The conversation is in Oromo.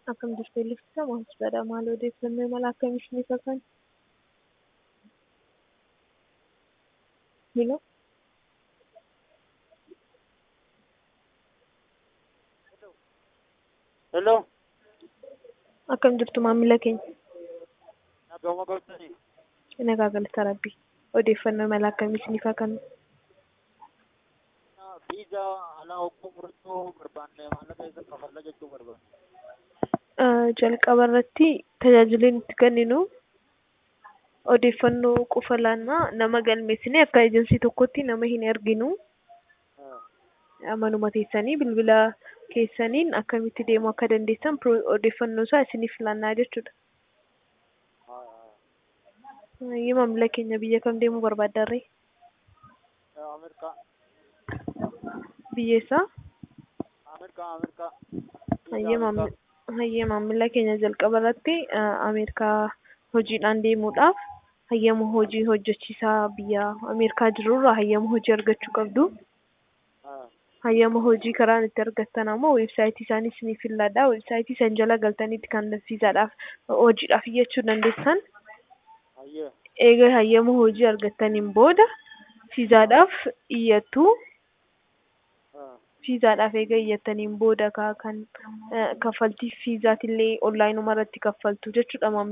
Akkam jirtu Eelisaa Maamsadha. Maal odeeffannoo mala akkamii isiniif akka Hello. Hello. Akkam jirtu maamila keenya? Nagama galtanii. Nagaa galata Rabbii. Odeeffannoo mala akkamii isiniif akka Viiza alaa hogguu murachuu barbaanne maallaqa isa kafalla jechuu barbaanne. jalqaba irratti tajaajila nuti kenninu odeeffannoo qofa laannaa nama galmeessine akka ejensii tokkotti nama hin erginu. Manuma teessanii bilbila keessaniin akkamitti deemuu akka dandeessan odeeffannoo isaa isiniif laannaa jechuudha. Yoo maamila keenya biyya kam deemuu barbaaddarree? Ameerikaa. Biyya isaa? Ameerikaa Ameerikaa. Hayyee maamila keenya jalqaba irratti Ameerikaa hojiidhaan deemuudhaaf hayyama hojii hojjechiisaa biyya Ameerikaa jirurraa hayyama hojii argachuu qabdu. Hayyama hojii karaan itti argattan ammoo weebsaayitii isaanii isiniif filladha. Weebsaayitii san jala galtaniitti kan viizaadhaaf hojiidhaaf iyyachuu dandeessan. Eega hayyama hojii argattaniin booda viizaadhaaf iyyattu. Viizaadhaaf eega iyyattaniin booda kan kaffaltii viizaatillee onlaayinuma irratti kaffaltu jechuudha.